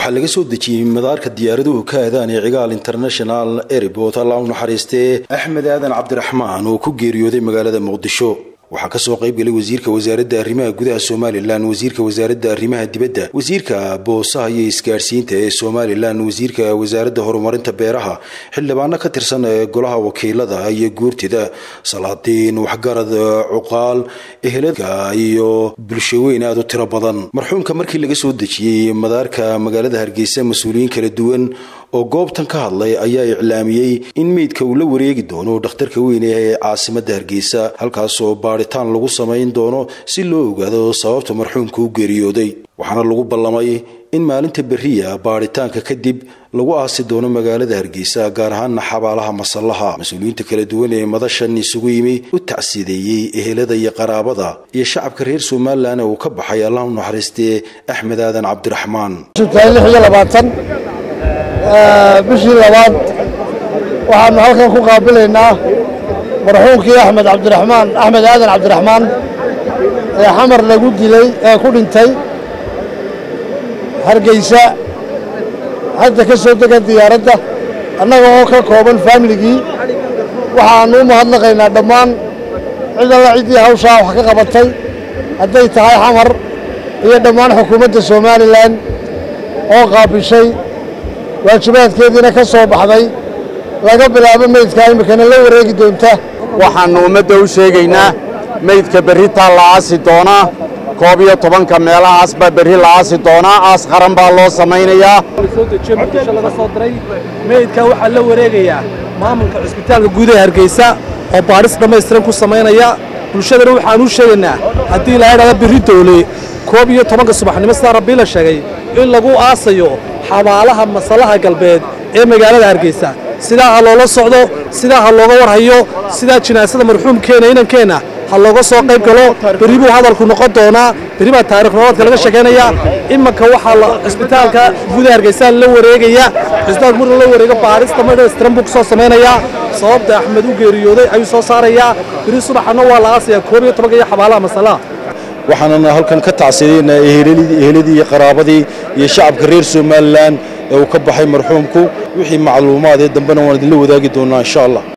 waxaa laga soo dejiyey madaarka diyaaraduhu ka aadaan ee cigaal international airport allah u naxariistee axmed aadan cabdiraxmaan oo ku geeriyooday magaalada muqdisho waxaa kasoo qayb galay wasiirka wasaaradda arrimaha gudaha somalilan wasiirka wasaaradda arrimaha dibadda wasiirka boosaha iyo isgaadhsiinta ee somalilan wasiirka wasaaradda horumarinta beeraha xildhibaano ka tirsan ee golaha wakiilada iyo guurtida salaadiin waxgarad cuqaal eheladka iyo bulshaweyn aada u tiro badan marxuumka markii laga soo dejiyey madaarka magaalada hargeysa mas-uuliyiin kala duwan oo goobtan ka hadlay ayaa iclaamiyey in meydka uu la wareegi doono dhakhtarka weyn ee caasimadda hargeysa halkaasoo baadhitaan lagu samayn doono si loo ogaado sababta marxuumka u geeriyooday waxaana lagu ballamay in maalinta beriya baadhitaanka kadib lagu aasi doono magaalada hargeysa gaar ahaana xabaalaha masallaha mas-uuliyiinta kala duwan ee madashan isugu yimi u tacsideeyey ehelada iyo qaraabada iyo shacabka reer somalilan uu ka baxay allah u naxariistee axmed aadan cabdiraxmaan bishii labaad waxaanu halkan ku qaabilaynaa marxuumkii axmed cabdiraxmaan axmed aadan cabdiraxmaan ee xamar lagu dilay ee ku dhintay hargeysa hadda ka soo dega diyaaradda annaga oo ka kooban faamiligii waxaannu u mahadnaqaynaa dhammaan cid alla ciddii hawshaa wax ka qabatay hadday tahay xamar iyo dhammaan xukuumadda somalilan oo qaabishay waajibaadkeediina ka soo baxday laga bilaabo meydkaa iminkana la wareegi doonta waxaannu ummadda u sheegaynaa meydka berritaa la aasi doonaa koob iyo tobanka meelahaas baa berri la aasi doonaa aas qaran baa loo samaynayaa laga soo diray meydka waxaa la wareegayaa maamulka cusbitaalka guud ee hargeysa oo baadhis dhammaystiran ku samaynaya bulshadana waxaan u sheegaynaa haddii la idhahda berri doole koob iyo tobanka subaxnimo sidaa rabbii la sheegay in lagu aasayo xabaalaha masallaha galbeed ee magaalada hargeysa sidaa ha loola socdo sidaa ha looga warhayo sidaa jinaasada marxuumkeenna inankeenna ha looga soo qayb galo berri buu hadalku noqon doonaa berri baa taarikh noloodka laga sheekaynayaa imanka waxaa cisbitaalka guudaha hargeysa la wareegaya cisbitaalka marka la wareego baarista madhaystiran buu ku soo samaynayaa sababta axmed u geeriyooday ayuu soo saarayaa berri subaxana waa la aasayaa koob iyo tobanka iyo xabaalaha masallaha waxaanana halkan ka tacsidaynaa eheladii iyo qaraabadii iyo shacabka reer somalilan ee uu ka baxay marxuumku wixii macluumaad ee dambena waan idinla wadaagi doonaa insha allah